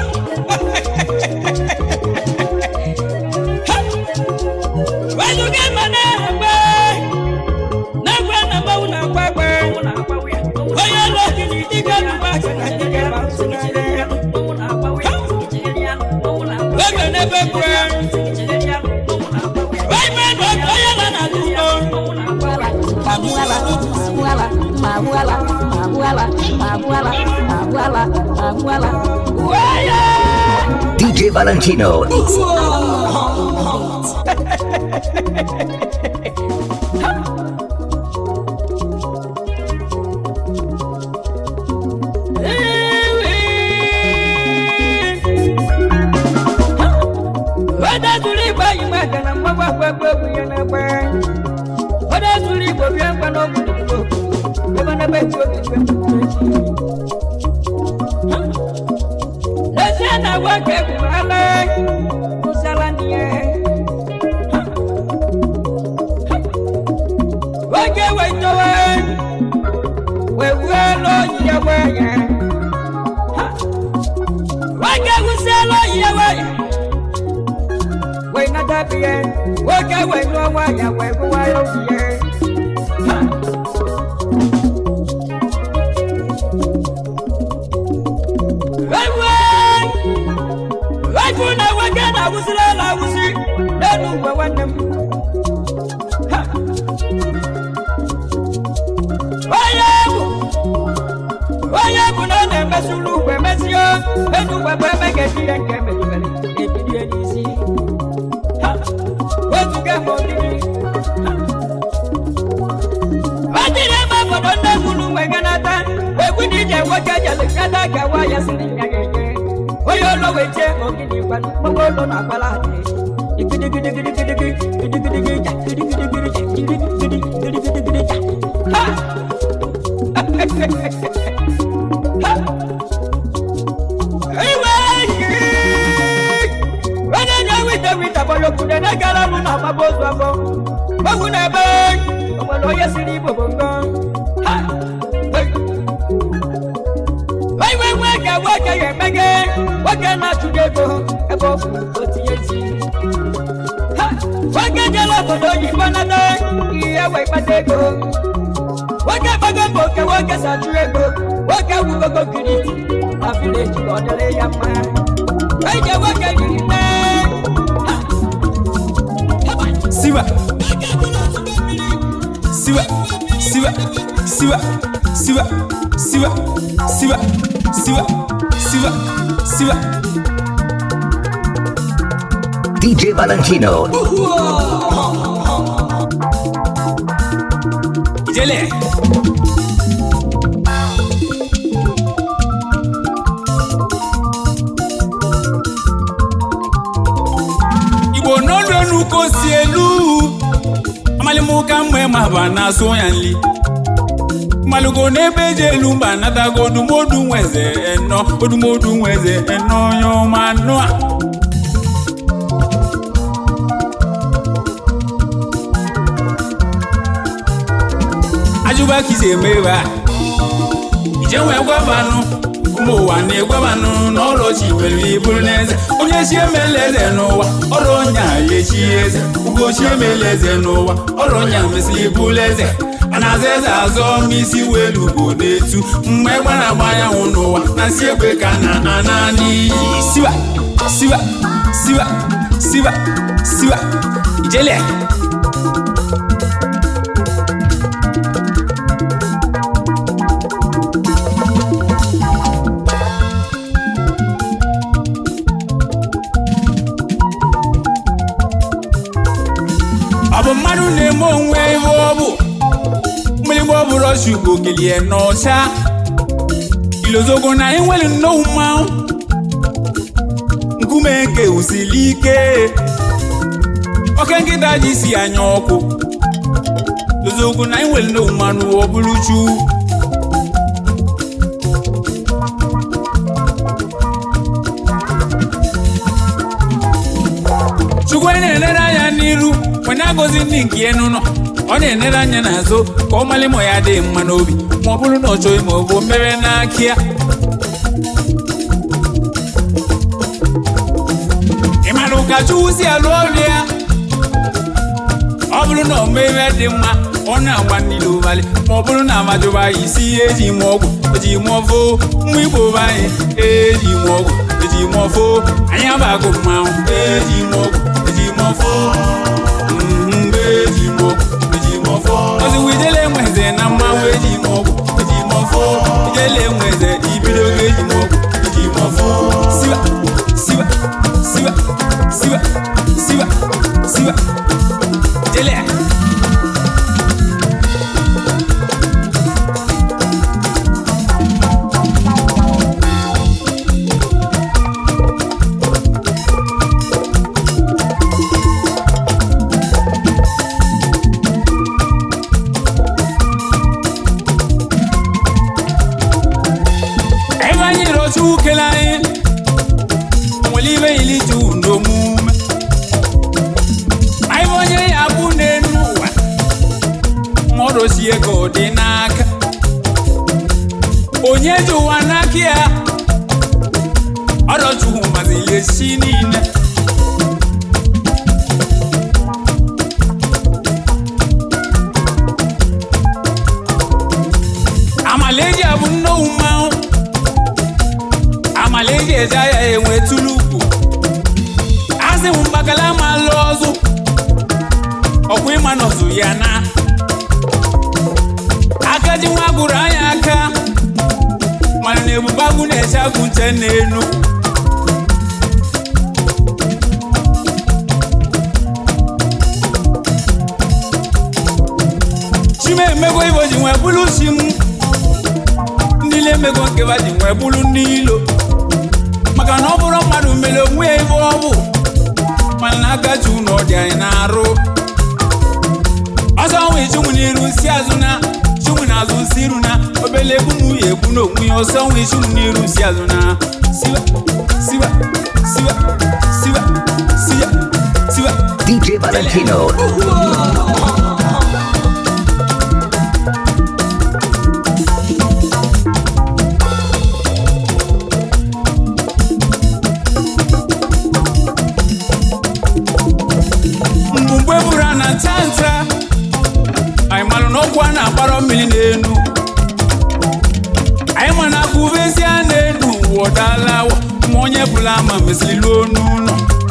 wezuga ma na-egbe na-egbe na mmanwụ na-agba egbe onye ụlọ gidi dịga n'ụwa aka na dịga ma nsị na-ere ya egbe n'ebe egbe DJ Valentino. Onye zuru igbo yi maka na mgbagwa agbagbo egwu ya na-agba onye zuru igbo bịa ngwa n'ogwu n'ugbo ebe n'ebe egwu oge igwe Lezie na agwa ka egwu ala ụzala n'ihe oge wetowe wee wuo elu oyi ya wee ya oge wusi elu oyi ya wee ya wee nata biye nwoke wee lụọ nwanyị wee gụwa ya obiye Waifu na nwoke na-awụsịrị ala awụsị n'elu mgbe nwanne m Ha! onye bụ onye bụ na ọ na-emesịrị ugwe mesie enu ugwe bụ ebe ga-eji ihe nke mejibere ebilie n'isi Ha! wezuga ma ogidi Ha! o jiri ebe obodo nne gwuru mgbe ganata egwu dị ije nwoke jere gada ka nwa ya siri ya ga-enye onye ụlọ wee jee ogidi gbanụ mgbe ụlọ na-agbala adị igidigidigidigidigi gidigidigidi ja gidigidigidi ja gidigidigidigidi ja ha iwe onye na-ewita wita bọlọkwude na gara m na agbaba ozu afọ ogwu na-ebe o nwere onye siri igbo bụ ngọ iwe nwe ka nwoke ya emege nwoke na-achụgo ego ebe ọ fụrụ o tinye isi Ha! nwoke jere obodo oyibo nata ihe wee kpata ego nwoke gbago mbọ oke nwoke si achụ ego nwoke wugogo giri na vileji ka ọ dịrị ya mma eje nwoke yiri nne Siwa. Siwa. Siwa. Siwa. Siwa. Siwa. Siwa. Siwa. Siwa. Siwa. DJ Valentino. Ijele. Igbo n'olu enu ka o si elu amalimuka mgbe ma ba na-asụ ya nli malugo n'ebe eji elu mba natago odumodu nweze eno odumodu nweze eno onye ọma anụ a ajụba ka isi eme ebe a ije nwee gwabanụ ụmụ ụwa na-egwabanụ n'ọrụ chi nwere iburu n'eze onye chi emela eze n'ụwa ọrụ onye a ya echi eze ugo chi emela eze n'ụwa ọrụ onye a mesịrị iburu eze a na-aza eze azọ ma isi welu bụ n'etu mgbe egbe na-agba anyanwụ n'ụwa na nsi egbe ka na ana n'iyi siwa siwa siwa siwa siwa ijele ọ bụ mmadụ na-eme onwe ihe ọ bụ mgbịrịgba ọ bụrụ ọchụ ugbo kelie n'ọcha ilozogo na enwere nnọọ mmanwụ nkume nke usili ike oke nkịta ji si anya ọkụ ilozogo na enwere nnọọ mmanụ ọ bụrụ chu n'iru wee na-agọzi ndị nke ya n'ụlọ ọ na-enere anya n'azụ ka ọ malị ma ya dị mma n'obi ma ọ bụrụ na ọ chọghị ma ọ bụ mmere n'aka ya ị mara ụka chukwu si alụ ọrụ ya ọ bụrụ na ọ mee ihe dị mma ọ na-agba niile ụbalị ma ọ bụrụ na amajụba ya isi ihe eji mụọ ọgwụ eji mụọ foo mma igbo be anyị eji mụọ ọgwụ eji mụọ foo anyị abago mmanwụ eji mụọ ọgwụ eji mụọ foo mhm, eji mụọ ọgwụ eji mụọ foo ozugbo ijele enweze na mmanwụ eji mụọ ọgwụ eji mụọ foo ijele enweze ibido oge eji mụọ ọgwụ eji mụọ foo siwa siwa siwa siwa siwa siwa jele ebe anyị rọcha ukele anyị nwere ibe ili ju n'omume anyị bụ onye ya bụ n'enu ụwa mmadụ si ego dị n'aka onye ji ụwa n'aka ya ọdọchukwu mazili esi niile amalaeji abụ nnowu mmanwụ amalaeji eje ya enwe tulukwu asị m mgbakala ma lụ ọzụ ọkwa ịma nọzụ ya na aka ji nwa gụrụ anya aka mana na ebube agụ na-eche agụ nche n'elu chima emego ibo ji nwee bụrụ chi m ndị na-emego nkeba ji nwee bụrụ ndị ilo maka na ọ bụrụ mmadụ mere onwe ya ebe ọ bụ mana na aka ji ụlọ dị anyị na-arụ ọsọ nwe chụmụ n'iru si azụ na chụmụ n'azụ si iru na obele egbu na uye egbu na onwe ya ọsọ nwe chụmụ n'iru si azụ na siwa siwa siwa siwa siwa siwa DJ Valentino. mgbe buru a na nta nta anyị malụ na ọkwa na-agbara mmiri n'elu anyị ma na aka uvezi a na-enu ụwa ọdala ma onye bụla ama mesịrị luo n'ụlọ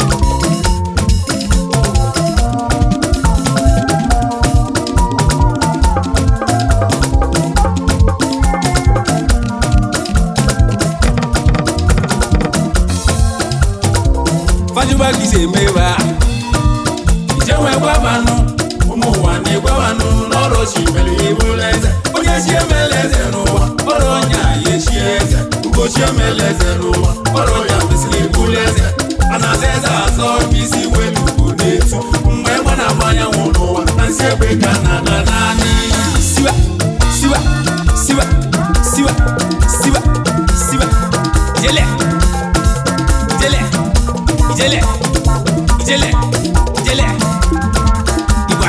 fajuba kì í ṣe mẹ́wàá ìjẹ́wọ́ ẹgbàánu ụmụ ụwa na-egwabanụ n'ọrụ chi mere ibu eze onye chi emela eze n'ụwa ọrụ onye a ya echi eze ugochi emela eze n'ụwa ọrụ onye a mesịrị ibulu eze a na-aza eze azọ isi welu ugwu na-etu mgbe egbe na-agba anyanwụ n'ụwa na nsị egbe ka na na naanị siwa siwa siwa siwa siwa siwa jele jele jele jele jele igba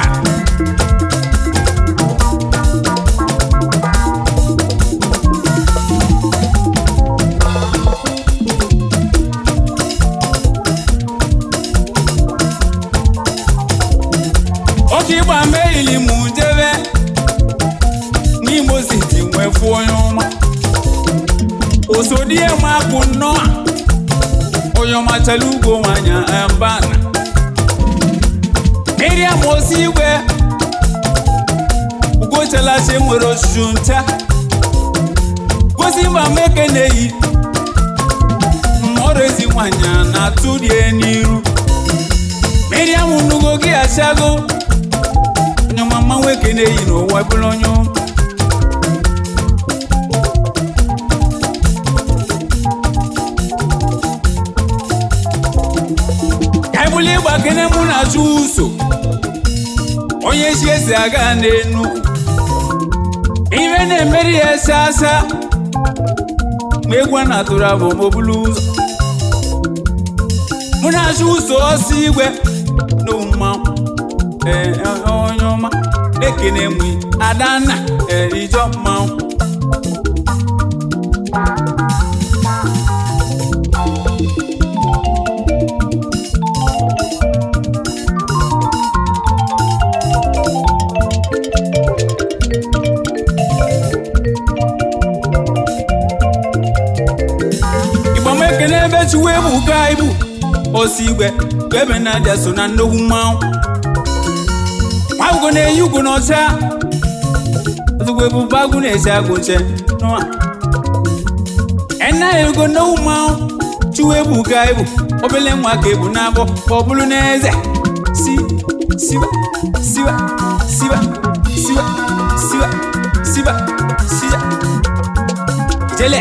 oke ịgba merili m jebe n'imo siti nwee fụ onye ọma osodie m akwụ nnọọ onye ọma chala ugbo nwanya mbana miriam osi igwe ugochalachi nwere ochuchu ncha gosi mba meke na-eyi mmọrọ ezi nwanyị na-atụ rie n'iru miriam nugo gị achago onye mama nwoke na-eyi n'ụwa bụrụ onye ụmụ. ka anyị bụrụ ịgba kene mụ na achụ ụso onye chi esi aga n'enu ife na-emeri ya ese asa ma egwu a na-atụrụ abụ ma o bulu ụzọ mụ na achụ ụso ọsọ igwe na mmanwụ ee onye ọma ekene nwe adanna ee ijọ mmanwụ ịgbam ekene ebe chiwe bụ ka ibu osi igwe ka ebe na-aja so na nnukwu mmanwụ agwụgo na-eyi ugwu n'ọcha ozugbo ebube agwụ na-esi agwụ nche nụa ena ego nnukwu mmanwụ chiwe bụ ka ibu obele nwa ka ebu na-abọ ka ọ bụrụ n'eze si siba siba siba siba siba siba siba jele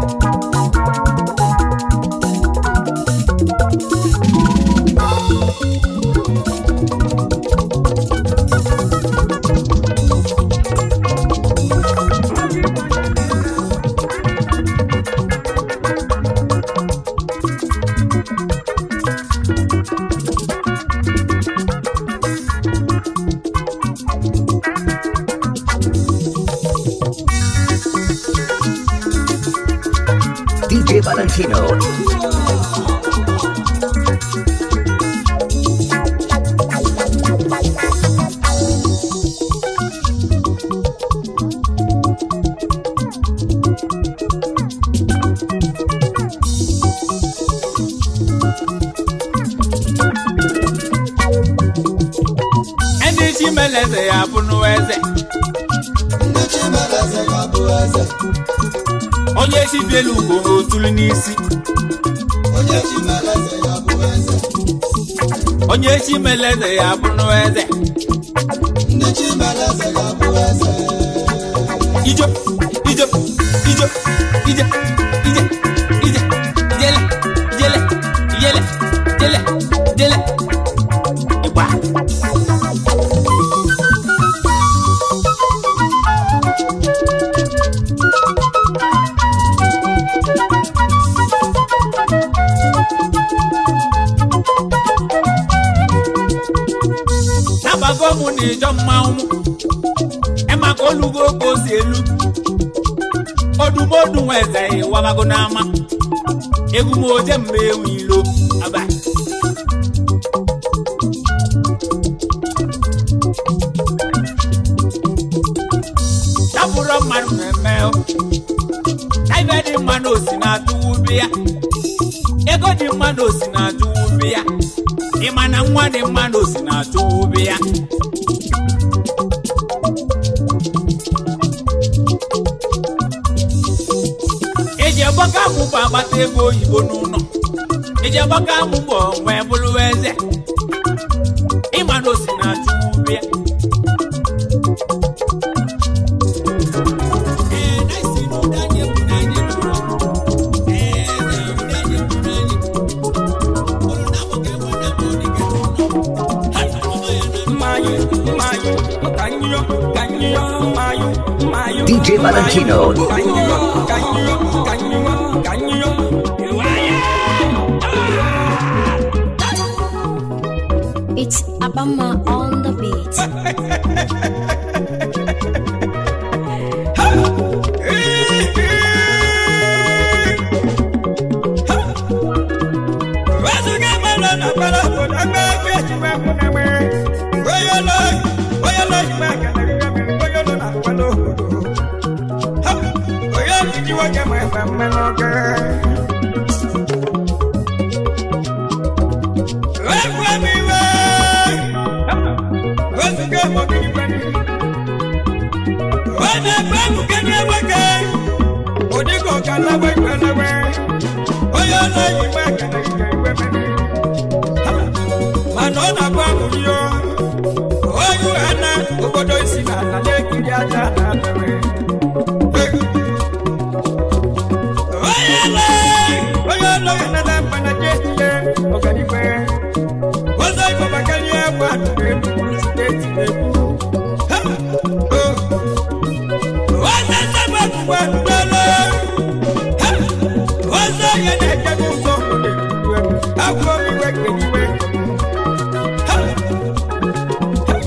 DJ Valentino. ndị chi meleze ya bụ n'eze onye chi bielu ugbo otulu n'isi onye chi meleze ya bụ n'eze ijo ijo ijo ije ije ije jele jele jele jele jele ịgba nabago mụ na ịjọ mmanwụ emaka olugo ka o si elu odumodu nweze ịwabago n'ama egwu m oje mgbe ewu ilo aba tapụrụ mmadụ mmemme ibe dị mma na osi na-atụ ubi ya ego dị mma na osi na-atụ ubi ya ịma na nwa dị mma na osi na-atụ ubi ya eji agbaka amụbọ agbata ego oyibo n'ụlọ eji agbaka amụbọ wee bụrụ eze ịma na osi na-atụ ubi ya Ee, na isi na ụda anyị egwu na anyị nụrụ. Ee, na ụda anyị egwu na anyị. Olu na abụ ka enwe na abụ dị ka n'ụlọ. Ha na mama ya na Mayo, mayo, canyo, canyo, mayo, mayo. DJ Valentino. Canyo, canyo, canyo, canyo. It's Abama on the beat. mana ọ na-agba amụrio onye ha na obodo isi na ala na-ekiri aja na abịrị onye ele onye ụlọ ya nada mkpana je ihe ọganiwe ọzọ igbo maka ihe egwu atụrụ egwu steeti na-ekwu ọzọ ndebe ọgbụgba ndele ọzọ ya na-ejebe ụzọ agwọ iwe keniwe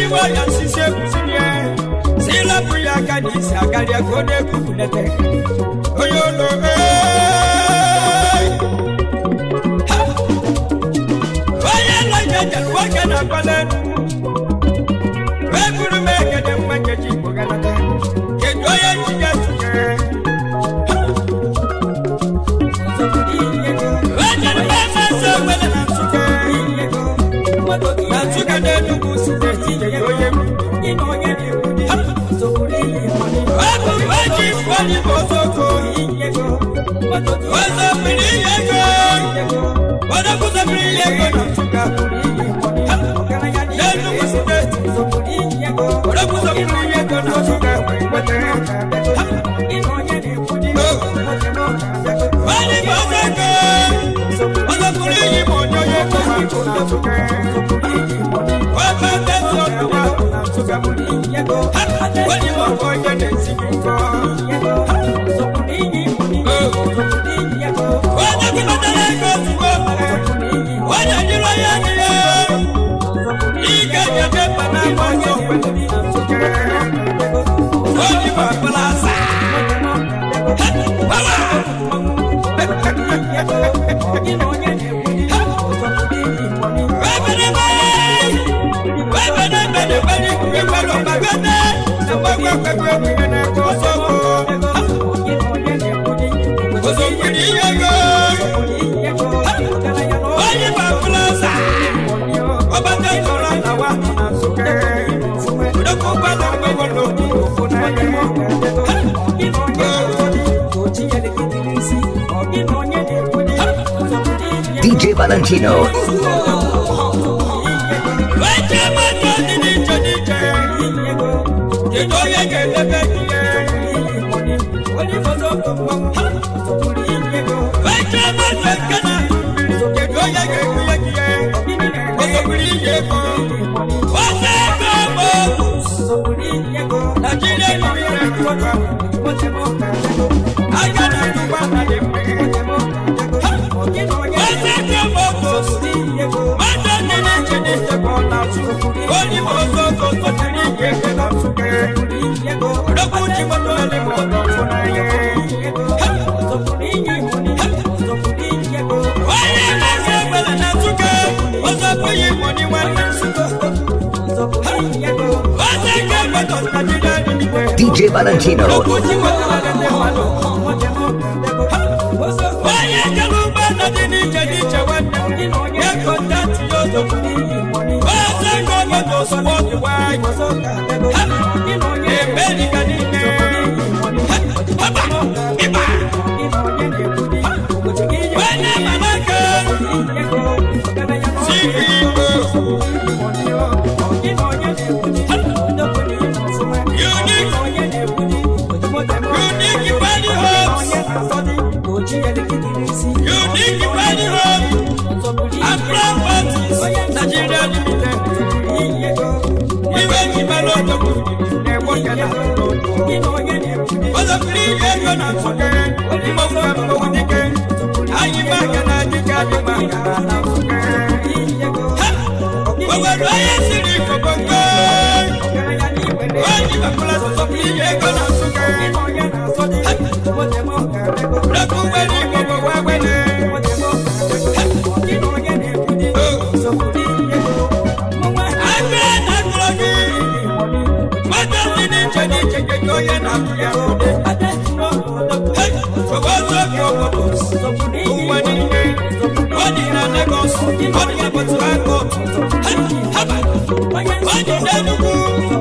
Ejiwo ya nsisi ekwusilie si lapụ ya aka n'isi akarịa ka ọ na-ekwupụlete onye ụlọ ee onye nlọje jere nwoke na akwale wee buru m egede mgbe nkeji igbo ganata kedu onye njide tụnyere wejere m eme eze wele na nsụke na nsụke na enugwu steeti nyere onye m Ọbụ eji mgbali bụ ozoko ozobiri ihe ego odokwuzobiri ihe ego na nsụka n'enugwu steeti odokwuzobiri ihe ego na nsụka wetere Wali bụ ozoko ozobiri ihe ma onye onye ego ma nsụ na nsụka Webe ndezi ọdụwa na nsụka Wali bụ ọkọ onye na-esi nkọ Onye kwụbatara ego ozugbo onye jiri onye niile ike nyebe mba na agba ọsọ kwetara onye bụ ọbụla asa onye bụ ọbụla asa ọbata ịnọrọ na wa na nsụke odokwu gbada mgbe nwere okwu DJ Valentino. Weche mmadụ dị n'iche n'iche kedu onye ga-edebe gị ya? Weche mmadụ nke na kedu onye ga-ebunye gị ya? Osobiri ihe ego ose ego bụ Nigeria Union aka na ndụgba na dị mma ose ego bụ mmadụ dị n'iche n'iche bụ ọ na-atụ onye bụ ozoko sotiri ihe ego na nsụke odogwu ji moto ele ma ọ nọ mfụ n'anya onye na-esi egbere na nsụke ozoko yi moni nwanne nsụke ose ego egbetọ Nigeria Union DJ Valentino. onye jere ụgbọala dị n'iche n'iche nwanne ya kọntatị ya ozugbo oze ego moto ozugbo ọdịwa emerika niile haba ịba onye manaka unique body homes unique body homes and properties Nigeria limited iwe jibere odogwu na-egboke na ozobiri ihe ego na nsụke mmọnwụ ka mmọnwụ dike anyị maka na dike adị maka na nsụke obodo onye siri kokongo onye mepụla ozobiri ihe ego na nsụke Lọ́kùn gbẹ́ni gbogbo wá gbẹ́ni. Àgbẹ̀ nàgbọ̀gì. Mọ́tò sí ní ìjọ ní ìjẹjẹ tó yẹ nàgbọ̀gì àkọ́dé. Gbogbo sókè òkòtò. Òwò ní ilé. Wọ́n ní ìlà Lagos. Wọ́n ní Airport Airport. Hábà. Wọ́n ní Dẹ́nugu.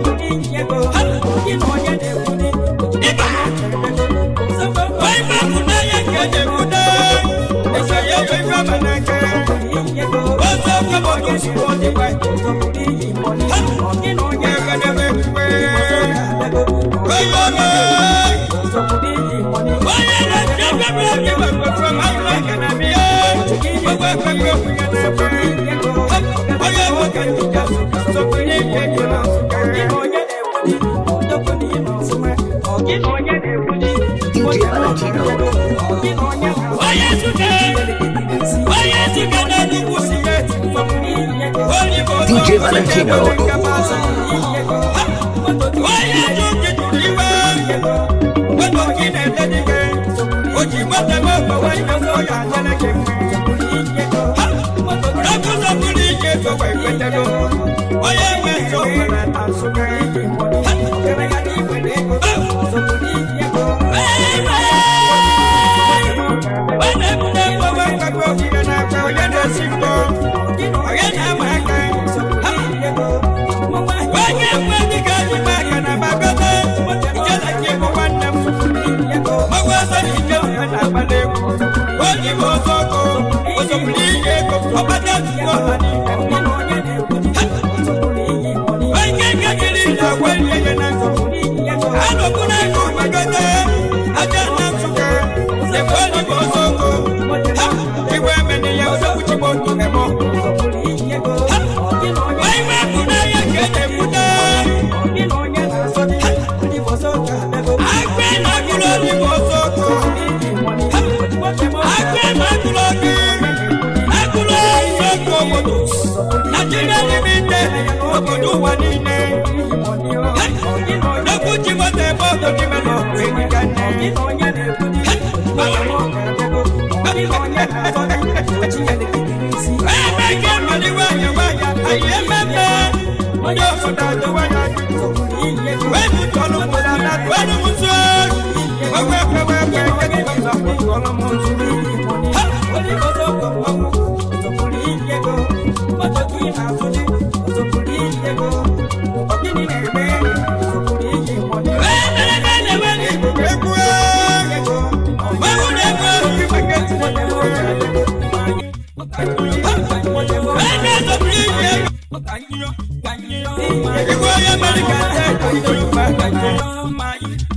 Ibà. Wọ́n bá kúndé yẹ kéde kúndé. Èso yẹ wọ́n fẹ́ mẹ́lẹ́kẹ́. Wọ́n sọ pé mo tó sùn wọ́n ti pẹ́. Yẹ kẹ́dẹ́ bẹ́ẹ̀ pé. Wọ́n yọ mọ́. Wọ́n yẹ lọ sí ẹgbẹ́ bí ẹgbẹ́ bẹ̀ pẹ̀ fún mi. Ayọ̀ lẹ́kẹ̀ náà mi yẹ. Gbogbo ẹgbẹ́ gbé òkú yẹn náà pẹ́. Wọ́n yẹ wọ́n kẹ́ ní ìjà sùn. Sọ pé ní ìgbẹ́ jẹ́ náà sùn kẹ́. DJ Valentino. Onye Suke, onye Suke na Enugu State. Onye bụ DJ Valentino. Onye bụ Nigeria limited, obodo ụwa niile. N'okwu Chimote ebe ọgọ dị melo, enyi ka nne. Ebe nke mmali nwayọ nwayọ, anyị ememe. Onye obodo adịwa ya Wee butu ọlụ mmadụ na tụọlụ m nso. Wewe wewe wewe wewe ọzọ tụọlụ m nso. Ha! Onye ọzọ ọgọ mmanwụ, ọzọ pụrụ iyi ego. Ọzọ tụ ị na-azụ dị, ọzọ pụrụ iyi ego. Ọ gịnị na-eme? Ọzọ pụrụ iyi mmadụ. Wee mere ka a na-enwe n'Igbo egwu ego. Mmanwụ na-egwu obi maka ezi mmadụ ego. Igwe onye mere ka ndị ego idoro mma ka ndị